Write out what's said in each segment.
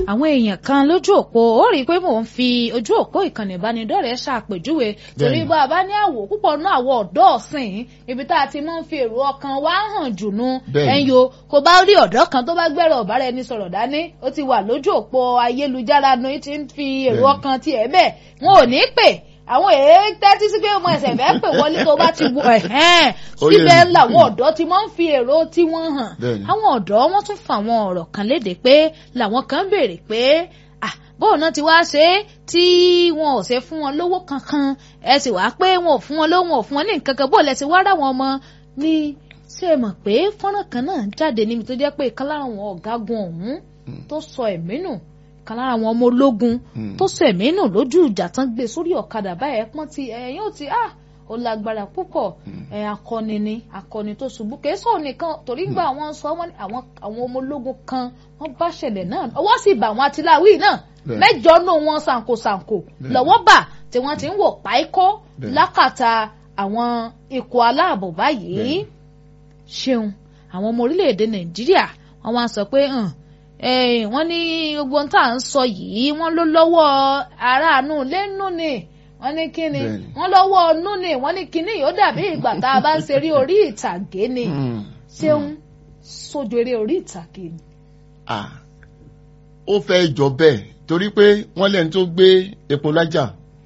àwọn èèyàn kan lójú òpó ó rí i pé mò ń fi ojú òpó ìkànnì ìbánidọ́rẹ̀ẹ́ ṣàpèjúwe torí bá a bá ní àwò púpọ̀ náà àwọ̀ ọ̀dọ́ ọ̀sìn ibi tá a ti máa ń fi èrò ọkàn wa hàn jùnú ẹ̀yìn o kò bá rí ọ̀dọ́ kan tó bá gbẹ́rọ ọ̀bára ẹni sọ̀rọ̀ dání ó ti wà lójú òpó ayélujára ní ti ń fi èrò ọkàn tiẹ̀ bẹ́ẹ̀ wọn ò ní pè àwọn èèyàn tẹ́tí sí pé ọmọ ẹ̀sẹ̀ fẹ́ pè wọlé tó bá ti wọ ẹ̀hẹ́n síbẹ̀ làwọn ọ̀dọ́ ti máa ń fi èrò tí wọ́n hàn àwọn ọ̀dọ́ wọ́n tún fa àwọn ọ̀rọ̀ kan léde pé làwọn kan béèrè pé bóun náà ti wá ṣe é tí wọn ò ṣe fún wọn lówó kankan ẹ sì wá pé wọn ò fún wọn lówó wọn ò fún wọn ní nǹkan kan bóun lẹ ti wá rà wọn ọmọ ní ṣé ẹ mọ̀ pé fọ́nrán kan náà jáde níbi tó jẹ́ pé ìkan lára àwọn ọ̀gágun ọ̀hún tó sọ ẹ̀mí nù kan lára àwọn ọmọ ológun tó sọ ẹ̀mí nù lójú ìjà tán gbé sórí ọ̀kadà báyẹn pọ́n ti ẹ̀yìn ò ti ah ó lágbára púpọ̀ ẹ̀ akọni ni akọni tó ṣubú kìí sọ nìkan torí gbà wọ́n sọ wọ́n àwọn àwọn ọmọ ológun kan wọ́n bá ṣẹlẹ̀ náà ọwọ́ sì bà wọ́n àtìláwí náà mẹ́jọ nù wọn ṣàǹkóṣàǹkó lọ́wọ́ bà tí wọ́n ti ń wò páíkó lákàtà àwọn ikọ̀ aláàbò báyìí ṣeun àwọn ọmọ orílẹ̀-èdè nàìjíríà wọ́n wá sọ pé wọ́n ní gbogbo ohun tá à ń sọ yìí wọ́n ló lọ́wọ́ aráàánú lẹ́nu ni wọ́n ní kíni wọ́n lọ́wọ́ ọnú ni wọ́n ní kíni yóò dàbí ìgbà tá a bá ń ṣeré orí ìtàgé ni ṣeun sójú eré orí ìtàgé ni. ó fẹ́ jọ bẹ́ẹ̀ torí pé wọ́n lẹ́nu tó gbé epo lájà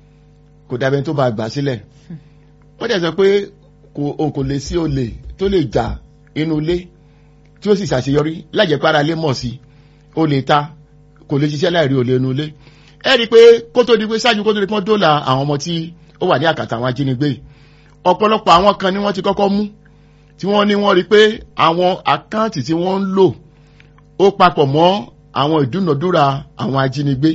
kò dàbẹ̀ tó bá gbà sílẹ̀ wọ́n dẹ̀ sọ pé kò lè sí olè tó lè jà inú ilé tí ó sì ṣàṣeyọrí lájẹpára lé mọ̀ sí ó lè ta kò lè ṣiṣẹ́ láìrí olè inú ilé ẹ rí i pé kó tó di pé ṣáájú kó tó di pé wọ́n dóòlà àwọn ọmọ tí ó wà ní àkàtà àwọn ajínigbé ọ̀pọ̀lọpọ̀ àwọn kan ni wọ́n ti kọ́kọ́ mú tí wọ́n ní wọ́n rí i pé àwọn àkáǹtì tí wọ́n ń lò ó papọ̀ mọ́ àwọn ìdúnàdúrà àwọn ajínigbé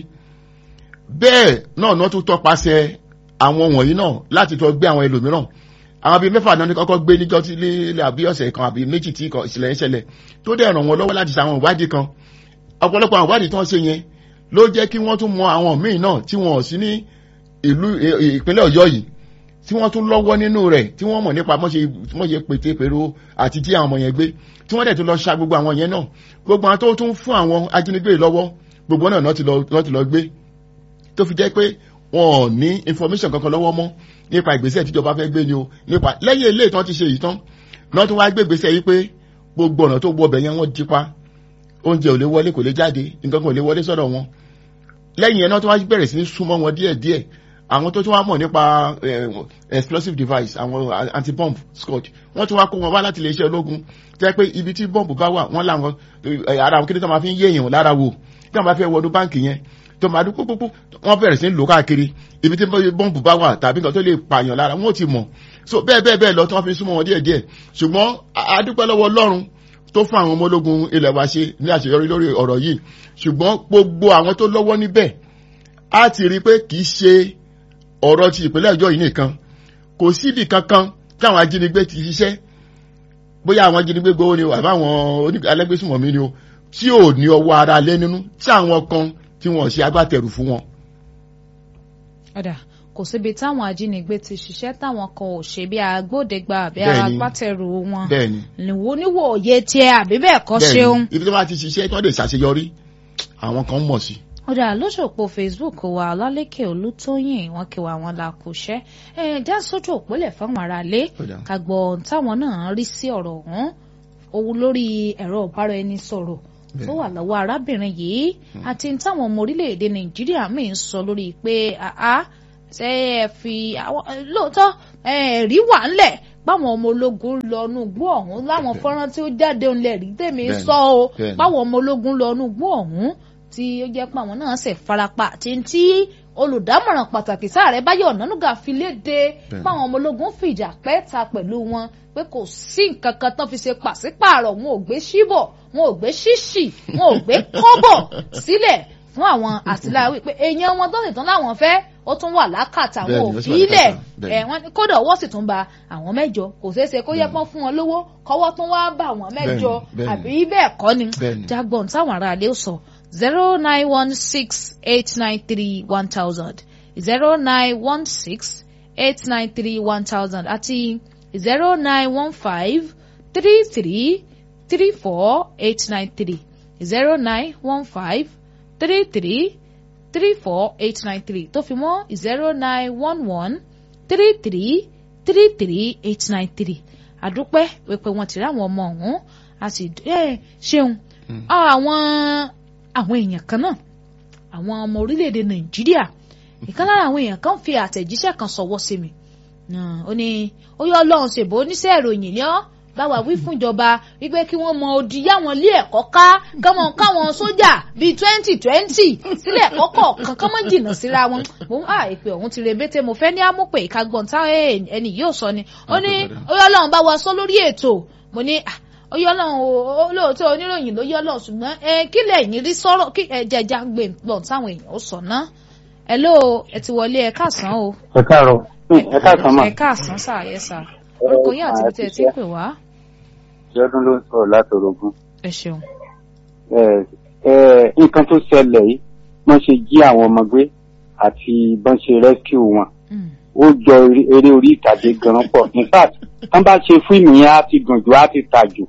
bẹ́ẹ̀ náà náà tún tọpasẹ̀ àwọn wọ̀nyí náà láti tọ́ gbé àwọn ẹlòmíràn àwọn bíi mẹ́fà náà ní kọ́kọ́ gbé níjọ́ tí lílẹ̀ àbí ọ̀sẹ̀ kan àbí méjì tí ìṣẹ̀lẹ̀ ń ṣẹlẹ̀ tó dẹ̀ ràn wọ́n lọ́wọ́ láti ṣe àwọn ìwádìí kan ọ̀pọ̀lọpọ̀ àwọn ìwádìí tí wọ́n ṣe yẹn ló jẹ́ kí wọ́n tún mọ àwọn míì náà tí wọ́n sí ní ìlú ìpínlẹ̀ ọ̀yọ́ yìí tí wọ́n tún lọ́wọ́ nínú rẹ̀ tí wọ́n mọ̀ nípa mọ́ṣe pété pèrò àti jí àwọn ọmọ yẹn gbé tí wọ́n dẹ̀ tún lọ ṣa gbogbo àwọn yẹn náà gbogbo àwọn tó tún fún àwọn ajínigbé lọ́wọ́ gbogbo náà náà ti lọ gbé tó fi jẹ́ pé wọn ò ní information kankan lọ́wọ́ mọ́ nípa ìgbésẹ̀ tíjọba fẹ́ gbé ni o nípa lẹ́yìn ilé ìtàn ti ṣe yìí tán náà tún wá gbé ìgbésẹ̀ yìí pé gbogbo ọ̀nà tó gbọ́ ọbẹ̀ yẹn wọ́n dípa oúnjẹ ò lè wọlé kò lè jáde nǹkan kan ò lè wọlé sọ́dọ̀ wọn lẹ́yìn yẹn náà tún wá bẹ̀rẹ̀ sí ní súnmọ́ wọn díẹ̀díẹ̀ àwọn tó tún wá mọ̀ nípa explosive device àwọn anti-bomb scotch wọ́n tún wá kó wọn wá láti iléeṣẹ́ ológun jẹ́ pé ibi tí bọ́ǹbù bá wà wọ́n láwọn ara àwọn kí ni tó máa fi ń yé èèyàn lára wò tí wọ́n bá fẹ́ wọnú báǹkì yẹn tó máa dún pópópó wọ́n bẹ̀rẹ̀ sí ń lò káàkiri ibi tí bọ́ǹbù bá wà tàbí nǹkan tó lè pààyàn lára wọ́n ti mọ̀ so bẹ́ẹ̀ bẹ́ẹ̀ bẹ́ẹ̀ lọ tí wọ́n fi súnmọ́ wọn díẹ̀díẹ̀ ṣùgbọ́n adúpẹ́ lọ́wọ́ ọlọ́run tó fún àwọn ọmọ ológun ilẹ̀ wa ṣe ní àṣeyọrí lórí ọ̀rọ̀ yìí ṣùgbọ́n gbogbo àwọn tó lọ́wọ́ níbẹ̀ á ti rí i pé kì í ṣe ọ̀rọ̀ ti ìpínlẹ̀ ọjọ́ yìí nìkan kò síbi kankan táwọn ajínigbé ti ṣiṣẹ́ bóyá àwọn ajínigbé gbowó ni o àbá àwọn alẹ́gbésùmọ̀mí ni o tí ò ní ọwọ́ ara lé nínú tí àwọn kan tí wọ́n ṣe agbátẹrù fún wọn. ọ̀dà kò síbi táwọn ajínigbé ti ṣiṣẹ́ táwọn kan ò ṣe bí agbódegba àbí agbátẹrù wọn bẹ́ẹ̀ni níwò níwò òye tiẹ̀ àbí bẹ́ẹ̀ kọ́ ṣeun. ibi tí wọ́n ti ṣiṣẹ́ tí wọ́n lè ṣàṣeyọrí àwọn kan mọ̀ sí. ọ̀dà lójú òpó facebook wa ọlálẹ́kẹ̀ olútóyìn wọn kí wa wọn la kò ṣẹ́ ẹ já sójú òpólẹ̀ fáwọn aráalé ká gbọ́ táwọn náà rí sí ọ̀rọ̀ ọ̀hún òun lórí ẹ̀rọ ìbára ẹni sọ̀rọ̀ tó wà lọ́wọ́ arábìnrin yìí àti táwọn ọmọ orílẹ̀-èdè nàìjíríà míì ń sọ lórí pé àá ṣe é fi lóòótọ́ ẹ̀rí wà ńlẹ̀ báwọn ọmọ ológun lọ inú igbó ọ̀hún láwọn fọ́nrán tí ó jáde ńlẹ̀ rí tèmi sọ o báwọn ọmọ ológun lọ inú igbó ọ̀hún tí ó jẹ́ pé àwọn náà ṣe farapa àti tí olùdámọ̀ràn pàtàkì sáàrẹ̀ Báyọ̀ Ọ̀nànúgà fi léde báwọn ọmọ ológun fìjà pẹ́ẹ́ta pẹ̀lú wọn pé kò sí nǹkan kan tán fi ṣe pàṣípààrọ̀ wọn ò gbé síbọ̀ wọn ò gbé ṣíṣì wọn ò gbé kọ́bọ̀ sílẹ̀ fún àwọn àtìláwí pé èèyàn wọn tó sì tán láwọn fẹ́ ó tún wà lákàtà àwọn òbí ilẹ̀ ẹ̀ wọ́n ní kódà ọwọ́ sì tún ba àwọn mẹ́jọ kò ṣeé ṣe kó yẹ pọ́n fún wọn lówó kọ́wọ́ tún wá bá àwọn mẹ́jọ àbí bẹ́ẹ̀ kọ́ ni jágbọ́n táwọn aráalé sọ zero nine one six eight nine three one thousand zero nine one six eight nine three one thousand àti zero nine one five three three three four eight nine three zero nine one five three three three four eight nine three tó fi mọ́ zero nine one one three three three three eight nine three àdúpẹ́ pé wọ́n ti rí àwọn ọmọ ọ̀hún a sì ṣeun àwọn àwọn èèyàn kan náà àwọn ọmọ orílẹ̀-èdè nàìjíríà ìkan lára àwọn èèyàn kan fi àtẹ̀jíṣẹ́ kan sọ̀wọ́ sí mi ó ní ó yọ ọlọ́run ṣèbó oníṣẹ́ ìròyìn ni ọ́ báwa wí fún ìjọba wípé kí wọ́n mọ odi yáwọn ilé ẹ̀kọ́ ká káwọn káwọn sójà bíi twenty twenty sílé ẹ̀kọ́ kọ̀ọ̀kan kán mọ́ jìnnà síra wọn mo ń àìpé ọ̀hún ti rebete mo fẹ́ ní amúpè ìkagbọ̀n táwọn ẹni yóò sọ ni ó ní ó yọ ọlọ́run bá wa sọ lórí ètò mo ní ó yọ ọlọ́run olóòótọ́ oníròyìn ló yọ ọlọ́run ṣùgbọ́n kí lẹ́yìn rí sọ̀rọ̀ kí ẹ̀jẹ̀jà gbé gbọ̀n táwọn èèyàn ó sọ ná ẹ ló ẹ ti wọlé ẹ káàsán o. ẹ káàárọ̀ ẹ káàsán mà. ẹ káàsán sáà yẹ sá orúkọ yín àti ibi tí ẹ ti pè wá ṣẹ́dún ló ń sọ̀rọ̀ láti orogún. ẹ ṣeun. nǹkan tó ṣẹlẹ̀ yìí wọ́n ṣe jí àwọn ọmọ gbé àti bọ́n ṣe rescue wọn. ó jọ eré orí ìtàgé gan pọ̀ in fact tán bá ṣe fíìmù yẹn á ti dùn jù á ti tà jù.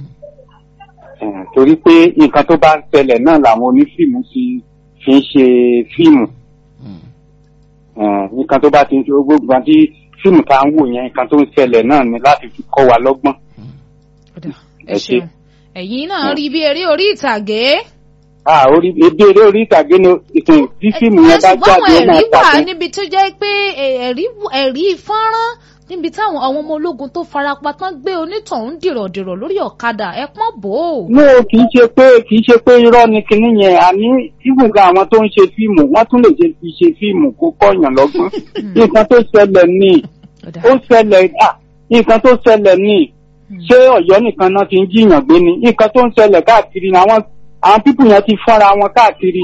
torí pé nǹkan tó bá ń ṣẹlẹ̀ náà làwọn onífíìmù fi fi ń ṣe fíìmù. nǹkan tó bá ti ń ṣe gbogbo àti fíìmù tá à ń wò yẹn nǹkan tó ń ṣẹlẹ̀ náà ni láti fi kọ́ wa lọ́gbọ́n ẹ ṣeun ẹ̀yin náà rí bí eré orí ìtàgé. ah orí ebi eré orí ìtàgé ni ìtàn tí fíìmù yẹn bá jáde ó máa ẹ̀rí wà tàbí. níbi tó jẹ́ pé ẹ̀rí ẹ̀rí fọ́nrán níbi táwọn àwọn ọmọ ológun tó farapa tán gbé onítọ̀hún dìrọ̀dìrọ̀ lórí ọ̀kadà ẹ pọ́n bò ó. no kì í ṣe pé kì í ṣe pé irọ́ ni kinní yẹn àní ìwùgà àwọn tó ń ṣe fíìmù wọ́n tún lè ṣe fi ṣe fíìmù kó kọ́yàn lọ́gbọ́n nǹkan tó ṣẹlẹ̀ ní ó ṣẹlẹ̀ ah nǹkan tó ṣẹlẹ̀ ní ṣé Ọ̀yọ́ nìkan náà ti ń jiyàn gbé ni nǹkan tó ń ṣẹlẹ̀ káàkiri ni àwọn àwọn pípù yẹn ti fọ́nra wọn káàkiri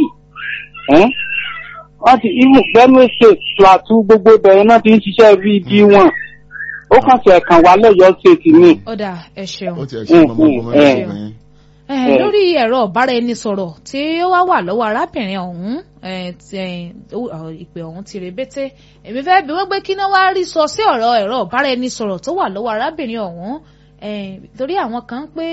wọ́n ti imu Benue state Plateau gbogbo ìbẹ̀rẹ̀ náà ti ń ṣiṣẹ́ rí ibi wọn ó kàn ṣe ẹ̀kan wà lọ́yọ́ state ni. ọ̀dà ẹ ṣeun. ó ti ẹ̀ ṣe mọ̀mọ́ mọ̀mọ́ ẹ̀yìn. Eh, lórí ẹ̀rọ ọ̀báraẹnisọ̀rọ̀ tí ó wá wà lọ́wọ́ arábìnrin ọ̀hún ìpè ọ̀hún ti rebete èmi fẹ́ bí wọ́n gbé kí náà wá rí sọ sí ọ̀rọ̀ ẹ̀rọ ọ̀báraẹnisọ̀rọ̀ tó wà lọ́wọ́ arábìnrin ọ̀hún torí àwọn kan pé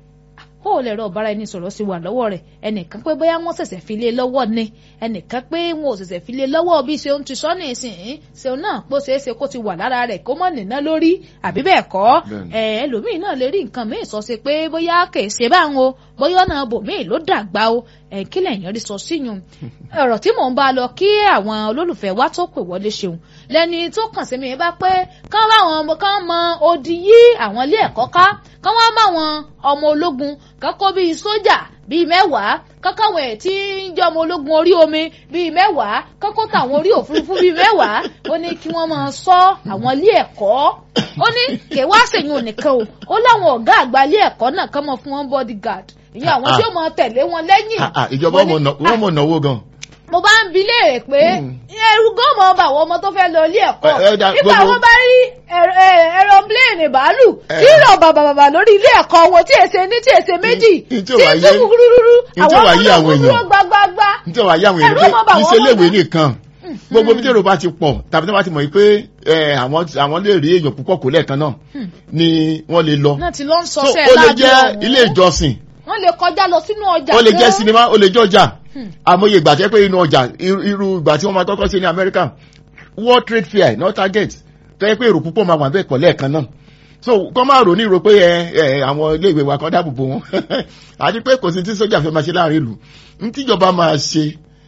ó lè rọ ọ̀báraẹnisọ̀rọ̀ sí wà lọ́wọ́ rẹ̀ ẹnìkan pé bóyá wọ́n ṣẹ̀ṣẹ̀ fi lé lọ́wọ́ ni ẹnìkan pé wọn ò ṣẹ̀ṣẹ̀ fi lé lọ́wọ́ bí ṣeun ti sọ ní ìsìn ṣeun náà pé ó ṣeé ṣe kó ti wà lára rẹ̀ kó mọ̀ nínà lórí àbí bẹ́ẹ̀ kọ́ ẹlòmíì náà lè rí nǹkan míì sọ sí pé bóyá kèé ṣe báwọn o bóyá ọ̀nà bòmíì ló dàgbà o kí lẹ́yìn rí sọ síyùn ọ̀rọ̀ tí mò ń bá lọ kí àwọn olólùfẹ́ wa tó pè wọlé ṣeun lẹ́ni tó kàn sí mi bá pé kán bá àwọn ọmọ kán mọ odi yí àwọn ilé ẹ̀kọ́ ká kán wá bá àwọn ọmọ ológun kán kó bíi sójà bíi mẹ́wàá kákáwọn ẹ̀ tí ń jẹ́ ọmọ ológun orí omi bíi mẹ́wàá kákó tàwọn orí òfurufú bíi mẹ́wàá ó ní kí wọ́n máa ṣọ́ àwọn ilé ẹ̀kọ́ ó ní kèwá ṣèyún nìkan o ó láwọn ọ̀gá àgbà ilé ẹ̀kọ́ náà kán mọ̀ fún wọn bodyguard ìyẹn àwọn tí ó mọ tẹ̀lé wọn lẹ́yìn. ìjọba wọn mọ̀ náwó gan mo bá ń bi léèrè pé ẹrù gan mọ ọba àwọn ọmọ tó fẹ́ lọ ilé ẹ̀kọ́ nígbà wọn bá rí ẹrọpléènì bàálù tí ń rọ bàbàbàbà lórí ilé ẹ̀kọ́ wọn tí èsè ní tí èsè méjì tí ń tún kúrúrúrú àwọn ọmọ náà kúrúrú gbágbágbá nítorí wàá yá àwọn èèyàn pé iṣẹ́ léèwé nìkan gbogbo bí tèrò bá ti pọ̀ tàbí tí wọ́n bá ti mọ̀ pé àwọn lè rí èèyàn púpọ̀ kó lẹ́ẹ̀kan náà ni wọ́n lè lọ. náà ti lọ ń sọ so sẹ́ẹ̀ ó lè láàbí jẹ́ ọ̀hún. ilé ìjọsìn wọ́n lè kọjá lọ sínú ọjà ó lè jẹ́ gan. sinimá ó lè jẹ́ ọjà àmọye ìgbà tẹ́ pé inú ọjà irú irú ìgbà tí wọ́n máa kọ́kọ́ sí ní Amẹ́ríkà World Trade Fair not target tẹ́ pé èrò púpọ̀ máa wà bẹ́ẹ̀ pọ̀ lẹ́ẹ̀kan náà so kọ́ máa rò ní ìrò pé ẹ ẹ àwọn ilé ìwé wa kan dáàbò bò wọn àti pé kò sí tí sójà fẹ́ máa ṣe láàrin ìlú ní tíjọba máa ṣe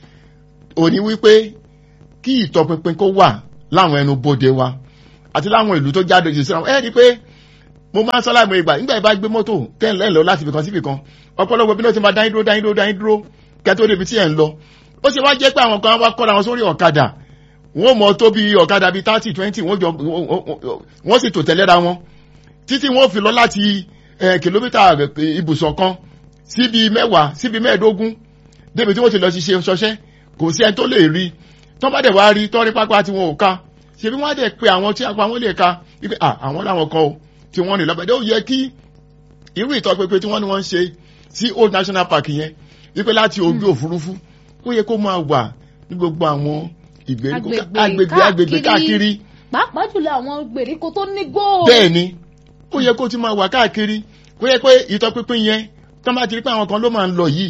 òní wípé kí ìtọpinpin kó wà láwọn ẹnu bodè wa àti láwọn ìlú tó jáde jù síra wọn ẹ rí i pé mo máa ń sọ láìmọ̀ ìgbà nígbà ìbá gbé mọ́tò tẹ́lẹ̀ lọ láti ibìkan sí ibìkan ọ̀pọ̀lọpọ̀ bí náà ti máa dáyín dúró dáyín dúró dáyín dúró kẹtó débi tí ẹ̀ ń lọ ó ṣe wá jẹ́ pé àwọn kan wá kọ́ra wọn sórí ọ̀kadà wọ́n mọ̀ tó bí ọ̀kadà bíi thirty twenty wọ́n jọ wọ́n sì tò tẹ̀léra wọn títí wọ́n fi lọ láti kìlómítà ibùsọ̀ kan síbi mẹ́wàá síbi mẹ́ẹ̀ẹ́dógún débi tí wọ́n ti lọ ṣiṣẹ́ ṣọṣẹ́ kò sí ẹni tó lè rí tọ́ bá dẹ̀ wá rí tọ́rí pápá tí wọn ò ká ṣebí wọ́n á dẹ̀ pé àwọn tí apá wọn lè ka wípé àwọn làwọn kan o tí wọ́n rìn lọ́bẹ̀dẹ́ ó yẹ kí irú ìtọ́pẹpẹ tí wọ́n ní wọ́n ń ṣe sí old national park yẹn wípé láti ojú òfurufú ó yẹ kó máa wà ní gbogbo àwọn ìgbèríko agbègbè agbègbè káàkiri. pàápàá jùlọ àwọn gbèríko tó ní gbòò. bẹ́ẹ̀ ni ó yẹ kó ti máa wà káàkiri kó yẹ pé ìtọ́pinpin yẹn tó máa ti rí pé àwọn kan ló máa ń lọ yìí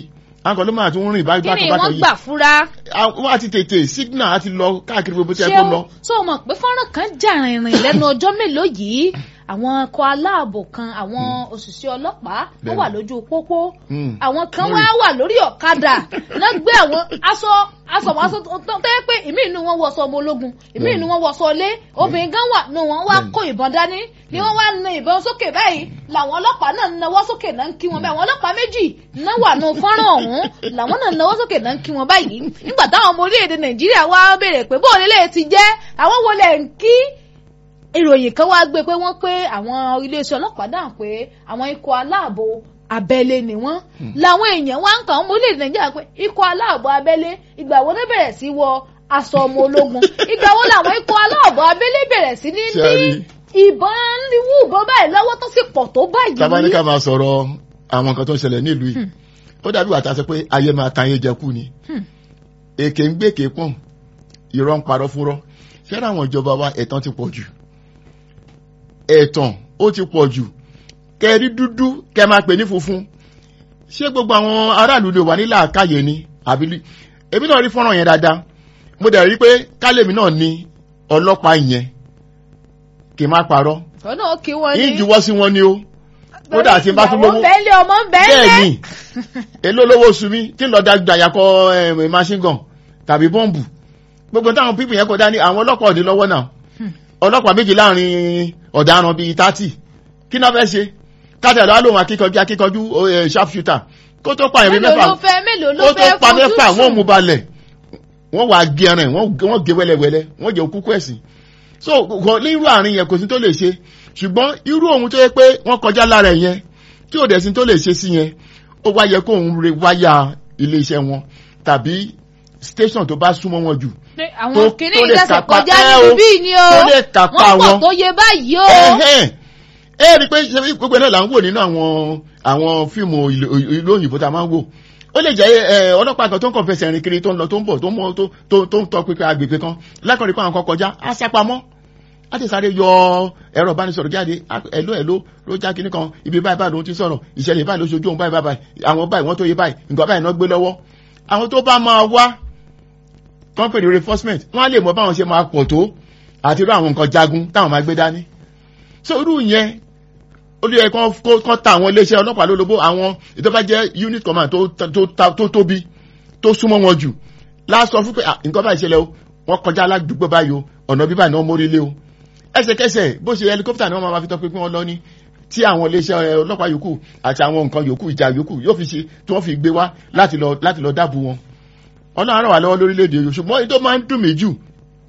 àwọn kan ló máa tún rìn báyìí kí ni bákan wọ́n yìí gbà fúra wọ́n á ti tètè signal á ti lọ káàkiri gbogbo tí ẹ ṣé kó o lọ. tó o mọ̀ pé fọ́nrán kan jà rìnrìn lẹ́nu ọjọ́ mélòó yìí àwọn ọkọ̀ aláàbò kan àwọn òṣìṣẹ́ ọlọ́pàá wọ́n Bẹ́ẹ̀ni. wà lójú pópó Mm. àwọn kan Lórí. wá wà lórí ọ̀kadà náà gbé àwọn aṣọ aṣọ àwọn aṣọ tó tó tẹ́ pé ìmí inú wọn wọṣọ ọmọ ológun ìmí Bẹ́ẹ̀ni. inú wọn wọṣọ ilé obìnrin gan wà nù wọn wá Bẹ́ẹ̀ni. kó ìbọn dání ni wọ́n wá na ìbọn sókè báyìí làwọn ọlọ́pàá náà nawọ́ sókè náà ń kí wọn báyìí àwọn ọlọ́pàá méjì náà wà nù fọ́nrán ọ̀hún làwọn náà nawọ́ sókè náà ń kí wọn báyìí nígbà táwọn ọmọ orílẹ̀-èdè nàìjíríà wá béèrè pé bóun lè ti jẹ́ àwọn wo lẹ̀ ń kí ìròyìn kan wá gbé pé wọ́n pé àwọn iléeṣẹ́ ọlọ́pàá dáhùn pé àwọn ikọ̀ aláàbò abẹ́lé ni wọ́n làwọn èèyàn wá ń kàn ọmọ orílẹ̀-èdè nàìjíríà pé ikọ̀ aláàbò abẹ́lé ìgbà wo ló bẹ̀rẹ̀ sí wọ aṣọ ọmọ ológun ìgbà wo làwọn ikọ̀ aláàbò abẹ́lé bẹ̀rẹ̀ sí ní Ṣé ní a rí? ìbọn níwú ìbọn báyìí lọ́wọ́ tó sì pọ̀ tó báyìí. tábà ní ká máa sọ̀rọ̀ àwọn nǹkan tó ń ṣẹlẹ̀ nílùú yìí ó dàbí wàtá sọ pé ayé máa ta ayé jẹ kú ni Hmm. èké ń gbé èké pọ̀n irọ́ ń parọ́ fúnrọ́ ṣẹ́ra àwọn ìjọba wa ẹ̀tàn ti pọ̀ jù ẹ̀tàn ó ti pọ̀ jù kẹrí dúdú kẹ máa pè ní funfun ṣé gbogbo àwọn aráàlú lè wà ní làákàyè ni àbí èmi náà rí fọ́nrán yẹn dáadáa mo dẹ̀ rí pé kálẹ̀mí náà ní ọlọ́pàá ìyẹn kì í má parọ́ ọ̀nà òkè wọn ni ìjùwọ́ sí wọn ni ó kódà tí n bá tún ìyàwó lówó bẹ́ẹ̀lẹ̀ ọmọ bẹ́ẹ̀ bẹ́ẹ̀lẹ̀. ni èló lówó oṣù mi tí ń lọ dàgbà kọ eh, machine gun tàbí bọ́ǹbù gbogbo táwọn pípì yẹn kọ dání àwọn ọlọ́pàá òde lọ́wọ́ náà ọlọ́pàá méjì láàrin ọ̀daràn bíi tátì kí náà fẹ́ ṣe káàtà lọ́wọ́ lòun akíkanjú akíkanjú eh, sharp shooter kó tó pa ìrìn mélòó mẹ́fà ló fẹ́ mélòó ló kó tó fẹ́ pa fojú mẹ́fà sùn? wọ́n mú balẹ̀ wọ́n wàá gé ẹran ẹ̀ wọ́n wọ́n gé wẹ́lẹ́wẹ́lẹ́ wọ́n jẹ́ òkúkú ẹ̀sìn so kò ní irú àárín yẹn kò sí tó lè ṣe ṣùgbọ́n irú ohun tó yẹ pé wọ́n kọjá lára ẹ̀ yẹn tí ò dẹ̀ sí tó lè ṣe sí yẹn ó wá yẹ kó òun re wáyà iléeṣẹ́ wọn tàbí station tó bá súnmọ́ wọn jù Pé àwọn tó- kìnìún tó lè ìdẹ́sẹ̀ kápá- kọjá ẹ níbi o, bíi ni o tó lè kápá wọ́n pọ̀ wọn. tó yẹ báyìí o. ẹ̀hẹ́n ẹ rí i pé ṣe bí gbogbo náà là ń wò nínú àwọn àwọn fíìmù ìlú ìlú òyìnbó tá a máa ń wò ó lè jẹ́ ẹ, ọlọ́pàá kan tó ń kàn fẹsẹ̀ rìn kiri tó ń lọ tó ń bọ̀ tó ń mọ tó tó- tó ń tọ pípẹ́ agbègbè kan lákọ̀ọ́rí pé àwọn kan kọjá á sápamọ́ á ti sáré yọ ẹ̀rọ ìbánisọ̀rọ̀ jáde á- ẹ̀ló ẹ̀ló ló já kinní kan ibi báyìí báyìí ló ti sọ̀rọ̀ ìṣẹ̀lẹ̀ báyìí ló ṣojú òun báyìí báyìí àwọn báyìí wọ́n tó yé báyìí nǹkan báyìí náà gbé lọ́wọ́ àwọn tó bá máa wá company reinforcement wọ́n á lè mọ báwọn ṣe máa pọ̀ tó àti irú àwọn nǹkan jagun táwọn máa gbé dání so irú yẹn olú yẹ kán kó- kán ta àwọn iléeṣẹ́ ọlọ́pàá lólobó àwọn ìjọba jẹ́ unit command tó tó tó tó tóbi tó súnmọ́ wọn jù lásọ fún pé "Ah, nǹkan báyìí ṣẹlẹ̀ o wọ́n kọjá aládùúgbò báyìí o ọ̀nà bíbá náà mórí lé o ẹsẹ̀kẹsẹ̀ bó ṣe helicopter ni wọ́n máa fi tọ́ pé kí wọ́n lọ ní tí àwọn iléeṣẹ́ ẹ, ọlọ́pàá yòókù àti àwọn nǹkan yòókù ìjà yòókù yóò fi ṣe tí wọ́n fi gbé wá láti lọ láti lọ dáàbò wọn ọlọ́run ràn wá lọ́wọ́ lórílẹ̀‐èdè yìí ṣùgbọ́n èyí tó máa ń dùn mí jù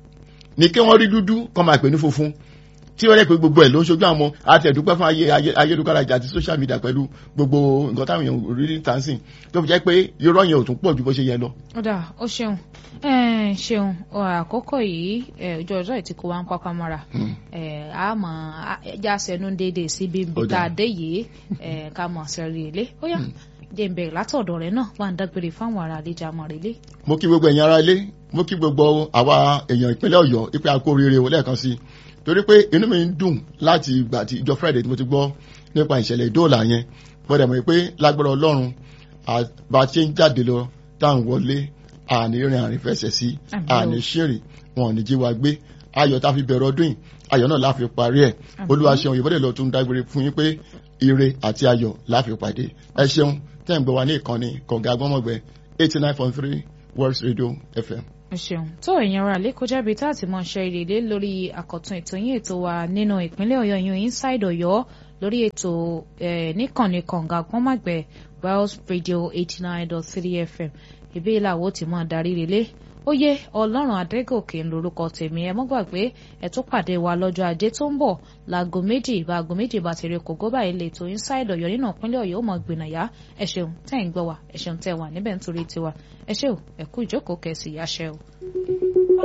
ni kí wọ́n rí dúdú kọ́ máa pè ní funfun tí wọ́n rẹ̀ pé gbogbo ẹ̀ ló ń ṣojú àwọn àtẹ̀dúpẹ́ fún ayé ayé- ayélujára àti social media pẹ̀lú gbogbo nǹkan táwọn èèyàn rí ní tàǹsìn tó fi jẹ́ pé irọ́ yẹn ò tún pọ̀ ju bó ṣe yẹ lọ. ọ̀dà ó ṣeun Eh, ṣeun ọ, àkókò yìí eh, ojú ọjọ́ ìtìkú wa ń pápá mọ́ra Mm. Eh, a mọ̀ a- ẹja sẹ́nu déédéé síbi ibi Ó tá a dáa. dé yìí eh, ká mọ̀ sẹ́rí ilé ó yá jẹ́ ń bẹ̀rẹ̀ látọ̀dọ̀ rẹ̀ náà wà ń dágbére fáwọn ará àlejò àmọ̀ rẹ̀ lé. mo kí gbogbo ẹ̀yin ará ilé mo kí gbogbo àwa èèyàn ìpínlẹ̀ ọ̀yọ́ ipe àkó rere o lẹ́ẹ̀kan sí i torí pé inú mi ń dùn láti ìgbà tí ìjọ friday tí mo ti gbọ́ nípa ìṣẹ̀lẹ̀ ìdóòlà yẹn gbọ́dọ̀ mọ̀ pé lágbára ọlọ́run à- bá a ṣe ń jáde lọ tá à ń wọlé àní rìn àrìn fẹsẹ̀ sí Àmín o. àní ṣèrìn wọn ò ní jí wa gbé ayọ̀ tá a fi bẹ̀rẹ̀ ọdún yìí ayọ̀ náà la fi parí ẹ̀ Àmín. olúwa ṣeun ìbọ̀dẹ̀ lọ tún dágbére fún yín pé ire àti ayọ̀ la fi pàdé ẹ ṣeun tẹ́ ń gbọ́ wa ní ìkànnì kọ̀ǹga gbọ́mọ̀gbẹ́ eighty nine point three world radio fm. ẹ ṣeun tó èèyàn ra lè kọjá bíi tá a ti mọ ṣe ìrèlé lórí àkọ̀tun ètò yín ètò wa nínú ìpínlẹ̀ ọ̀yọ́ yín inside ọ̀yọ́ lórí ètò eh, níkànnì kànga gbọ́nmàgbẹ́ wells radio eighty nine dot three fm ìbí ìlàwó ti mọ darí relé ó yé ọlọ́run adégòkè ń lorúkọ tèmi ẹ mọ́ gbàgbé ẹ tún pàdé wa lọ́jọ́ ajé tó ń bọ̀ láago méjì bá aago méjì bá ti rí kògó báyìí lè tó inside ọ̀yọ́ nínú ìpínlẹ̀ ọ̀yọ́ ó mọ̀ gbìnàyà ẹ ṣeun tẹ́ ń gbọ́ wa ẹ ṣeun tẹ́ wà níbẹ̀ nítorí tiwa ẹ ṣé o ẹ kú ìjókòó kẹsì yáṣẹ́ o.